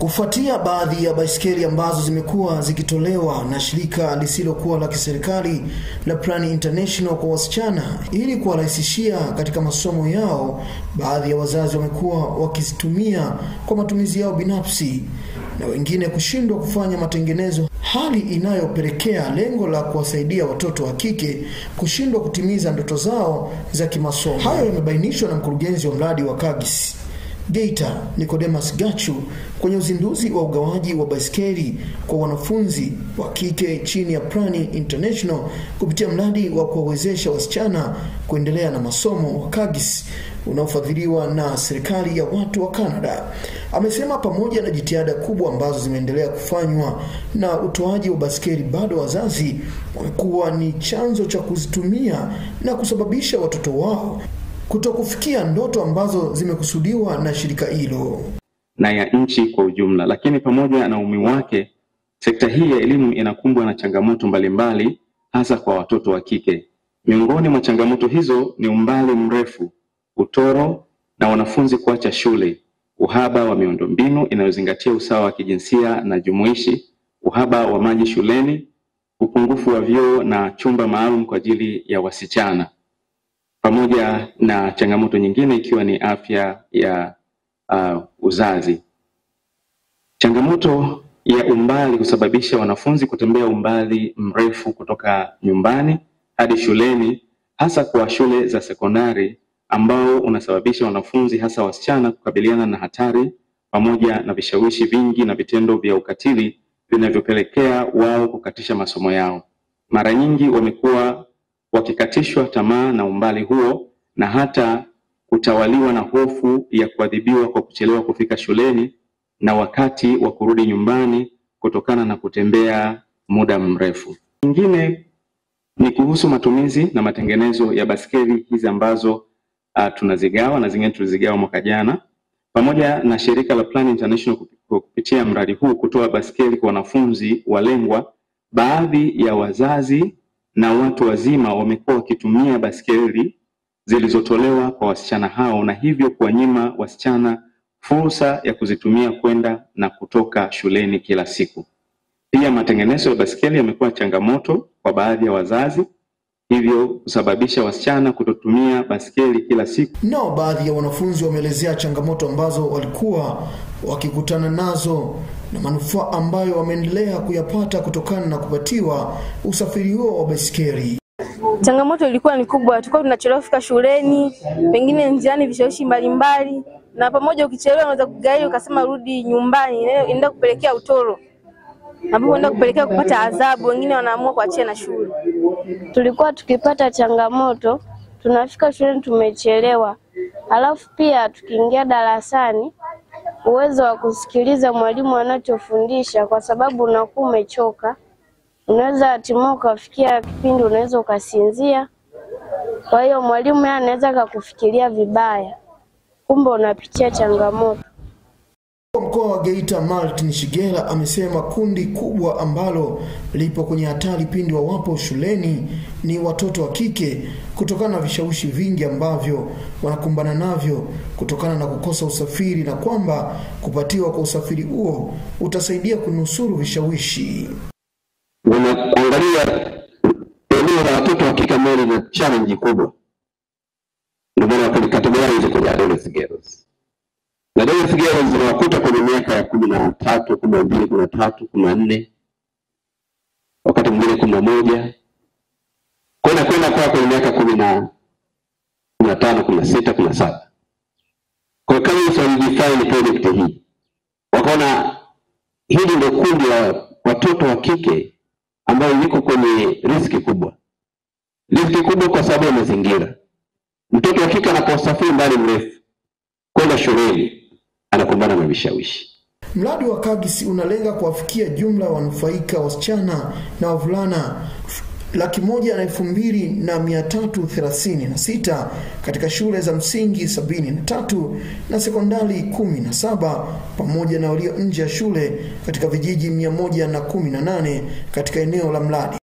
Kufuatia baadhi ya baiskeli ambazo zimekuwa zikitolewa na shirika lisilokuwa la kiserikali la Plan International kwa wasichana ili kuwarahisishia katika masomo yao, baadhi ya wazazi wamekuwa wakizitumia kwa matumizi yao binafsi na wengine kushindwa kufanya matengenezo, hali inayopelekea lengo la kuwasaidia watoto wa kike kushindwa kutimiza ndoto zao za kimasomo. Hayo yamebainishwa na mkurugenzi wa mradi wa Kagisi Geita Nicodemus Gachu kwenye uzinduzi wa ugawaji wa baiskeli kwa wanafunzi wa kike chini ya Plan International kupitia mradi wa kuwawezesha wasichana kuendelea na masomo wa Kagis unaofadhiliwa na serikali ya watu wa Canada. Amesema pamoja na jitihada kubwa ambazo zimeendelea kufanywa na utoaji wa baiskeli, bado wazazi wamekuwa ni chanzo cha kuzitumia na kusababisha watoto wao kutokufikia ndoto ambazo zimekusudiwa na shirika hilo na ya nchi kwa ujumla. Lakini pamoja na umuhimu wake, sekta hii ya elimu inakumbwa na changamoto mbalimbali, hasa kwa watoto wa kike. Miongoni mwa changamoto hizo ni umbali mrefu, utoro na wanafunzi kuacha shule, uhaba wa miundombinu inayozingatia usawa wa kijinsia na jumuishi, uhaba wa maji shuleni, upungufu wa vyoo na chumba maalum kwa ajili ya wasichana pamoja na changamoto nyingine ikiwa ni afya ya uh, uzazi. Changamoto ya umbali husababisha wanafunzi kutembea umbali mrefu kutoka nyumbani hadi shuleni, hasa kwa shule za sekondari, ambao unasababisha wanafunzi hasa wasichana kukabiliana na hatari pamoja na vishawishi vingi na vitendo vya ukatili vinavyopelekea wao kukatisha masomo yao. Mara nyingi wamekuwa wakikatishwa tamaa na umbali huo na hata kutawaliwa na hofu ya kuadhibiwa kwa kuchelewa kufika shuleni na wakati wa kurudi nyumbani kutokana na kutembea muda mrefu. Nyingine ni kuhusu matumizi na matengenezo ya baskeli hizi ambazo uh, tunazigawa na zingine tulizigawa mwaka jana, pamoja na shirika la Plan International kupitia mradi huu kutoa baskeli kwa wanafunzi walengwa. Baadhi ya wazazi na watu wazima wamekuwa wakitumia baskeli zilizotolewa kwa wasichana hao na hivyo kuwanyima wasichana fursa ya kuzitumia kwenda na kutoka shuleni kila siku. Pia matengenezo ya baskeli yamekuwa changamoto kwa baadhi ya wazazi, hivyo kusababisha wasichana kutotumia baskeli kila siku. Nao baadhi ya wanafunzi wameelezea changamoto ambazo walikuwa wakikutana nazo na manufaa ambayo wameendelea kuyapata kutokana na kupatiwa usafiri huo wa baiskeli. Changamoto ilikuwa ni kubwa, tulikuwa tunachelewa kufika shuleni, pengine njiani vishawishi mbalimbali, na pamoja, ukichelewa unaweza kugairi ukasema rudi nyumbani, inaenda kupelekea utoro ambapo enda kupelekea kupata adhabu, wengine wanaamua kuachia na shule. Tulikuwa tukipata changamoto, tunafika shuleni tumechelewa, alafu pia tukiingia darasani uwezo wa kusikiliza mwalimu anachofundisha kwa sababu unakuwa umechoka. Unaweza hatimaye ukafikia kipindi unaweza ukasinzia. Kwa hiyo mwalimu yeye anaweza akakufikiria vibaya, kumbe unapitia changamoto. Mkoa wa Geita Martin Shigela amesema kundi kubwa ambalo lipo kwenye hatari pindi wawapo shuleni ni watoto wa kike kutokana na vishawishi vingi ambavyo wanakumbana navyo kutokana na kukosa usafiri na kwamba kupatiwa kwa usafiri huo utasaidia kunusuru vishawishi. Unaangalia eneo la watoto wa kike ambalo lina challenge kubwa, ndio maana wakalikategorize kwenye adolescent girls na adolescent girls zinawakuta kwenye miaka ya kumi na tatu kumi na mbili kumi na tatu kumi na nne wakati mwingine kumi na moja kwenda kwenda kwa kwenye miaka kumi na kumi na tano kumi na sita kumi na saba kwa hiyo kama walidefine project hii wakaona hili ndio kundi la watoto wa kike ambayo liko kwenye riski kubwa riski kubwa kwa sababu ya mazingira mtoto wa kike anaposafiri mbali mrefu kwenda shuleni anakumbana na vishawishi. Mradi wa Kagisi unalenga kuwafikia jumla ya wanufaika wasichana na wavulana laki moja na elfu mbili na mia tatu thelathini na sita katika shule za msingi sabini na tatu na sekondari kumi na saba pamoja na walio nje ya shule katika vijiji mia moja na kumi na nane katika eneo la mradi.